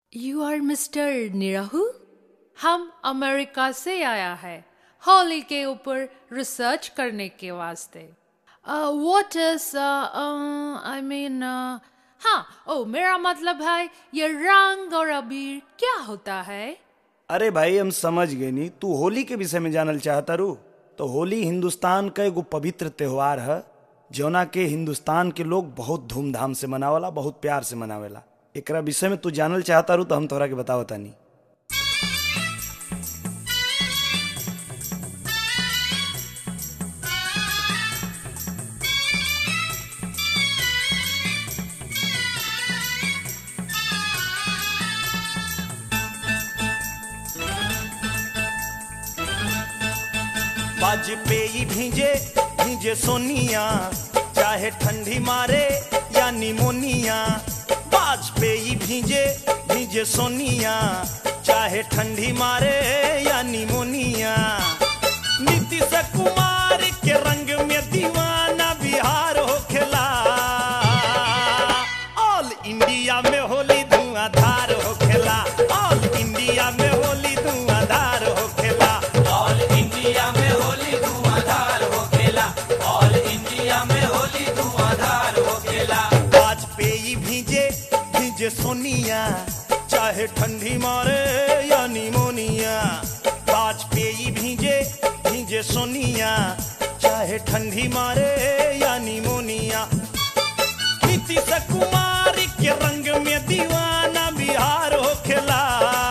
you R mister निराहू हम America से आया है होली के ऊपर रिसर्च करने के वास्ते व्हाट इज आई मीन हाँ ओ मेरा मतलब है ये रंग और अबीर क्या होता है अरे भाई हम समझ गए नी तू होली के विषय में जानल चाहता रू तो होली हिंदुस्तान का एगो पवित्र त्योहार है जौना के हिंदुस्तान के लोग बहुत धूमधाम से मनावला बहुत प्यार से मनावेला एकरा विषय में तू जानल चाहता रू तो हम तोहरा के बताओ तानी वाजपेयी भीजे भीजे सोनिया चाहे ठंडी मारे या निमोनिया वाजपेयी भीजे भीजे सोनिया चाहे ठंडी मारे या निमोनिया नीतीश कुमार के रंग में दीवाना बिहार हो खेला ऑल इंडिया में होली धुआंधार हो खेला ऑल इंडिया में होली धुआंधार हो खेला ऑल इंडिया में होली धुआंधार हो खेला ऑल इंडिया में होली धुआंधार हो खेला वाजपेयी भीजे भीजे सोनिया चाहे ठंडी मारे या निमोनिया वाजपेयी भीजे भीजे सोनिया चाहे ठंडी मारे या निमोनिया नीतीश कुमार के रंग में दीवाना बिहार हो खेला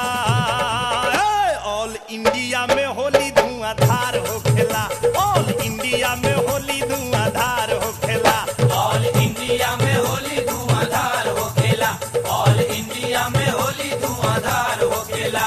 ऑल इंडिया में होली धुआंधार हो खेला ऑल इंडिया में होली धुआंधार हो खेला ऑल इंडिया में होली धुआंधार हो खेला ऑल इंडिया में होली धुआंधार हो खेला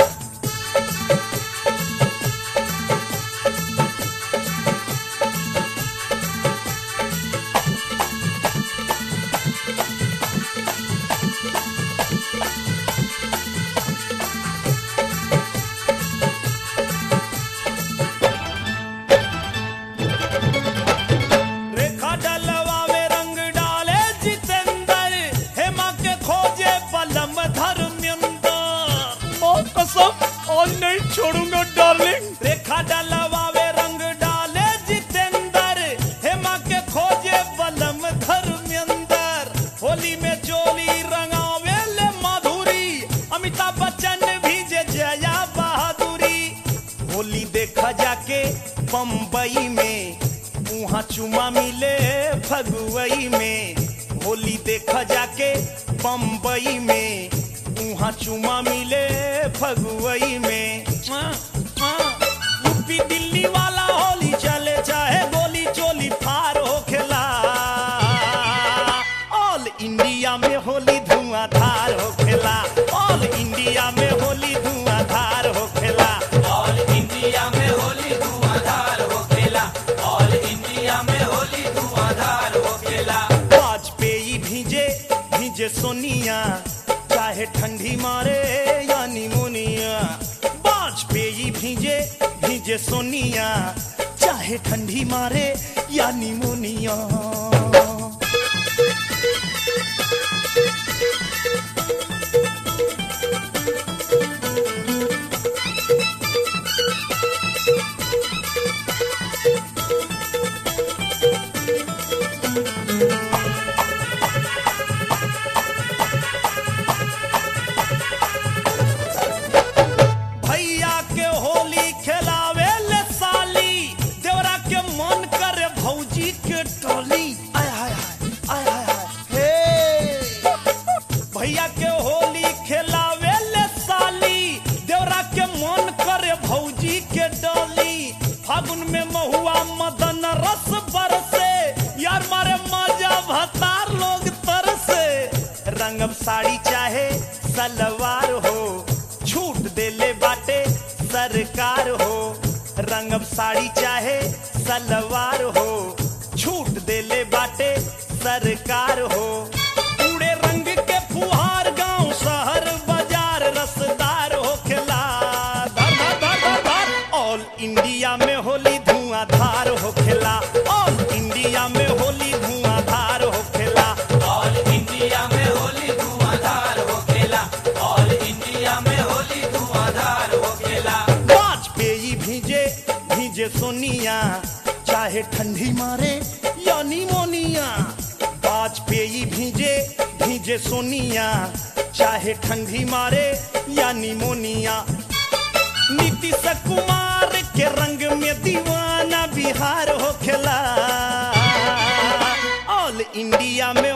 रेखा डलवा में रंग डाले जितेंद्र हेमा के खोजे बलम धर्मेंद्र मौत कसम और नहीं छोड़ूंगा डार्लिंग रेखा डलवा में रंग डाले जितेंद्र हेमा के खोजे बलम धर्मेंद्र होली में चोली रंगावे ले माधुरी अमिताभ बच्चन भी जे जया बहादुरी होली देखा जाके बम्बई में वहाँ चुमा मिले फगुवई में होली देखा जाके बम्बई में वहाँ चुमा मिले फगुवई में यूपी दिल्ली वाला होली चले चाहे गोली चोली फार हो खेला ऑल इंडिया में होली धुआंधार हो खेला ऑल इंडिया में होली धुआंधार हो खेला ऑल इंडिया में होली धुआंधार हो खेला ऑल इंडिया में होली धुआंधार हो खेला वाजपेयी भीजे भीजे सोनिया चाहे ठंडी मारे या निमोनिया वाजपेयी भीजे भीजे सोनिया चाहे ठंडी मारे या निमोनिया भैया के होली खेलावे ले साली देवरा के मन करे भौजी के टोली आय हाय हाय आय हाय हाय हे भैया के होली खेलावे ले साली देवरा के मन करे भौजी के डोली फागुन में महुआ मदन रस बरसे यार मारे मजा भतार लोग तरसे रंगब साड़ी चाहे सलवार हो छूट देले बाटे सरकार हो रंगब साड़ी चाहे सलवार हो छूट देले बाटे सरकार हो पूरे रंग के फुहार गांव शहर बाजार रसदार हो खेला धर धर धर धर धर ऑल इंडिया में होली धुआंधार हो खेला ऑल इंडिया में होली धुआंधार हो खेला ऑल इंडिया में होली धुआंधार हो खेला ऑल भीजे सोनिया चाहे ठंडी मारे या निमोनिया वाजपेयी भीजे भीजे सोनिया चाहे ठंडी मारे या निमोनिया नीतीश कुमार के रंग में दीवाना बिहार हो खेला ऑल इंडिया में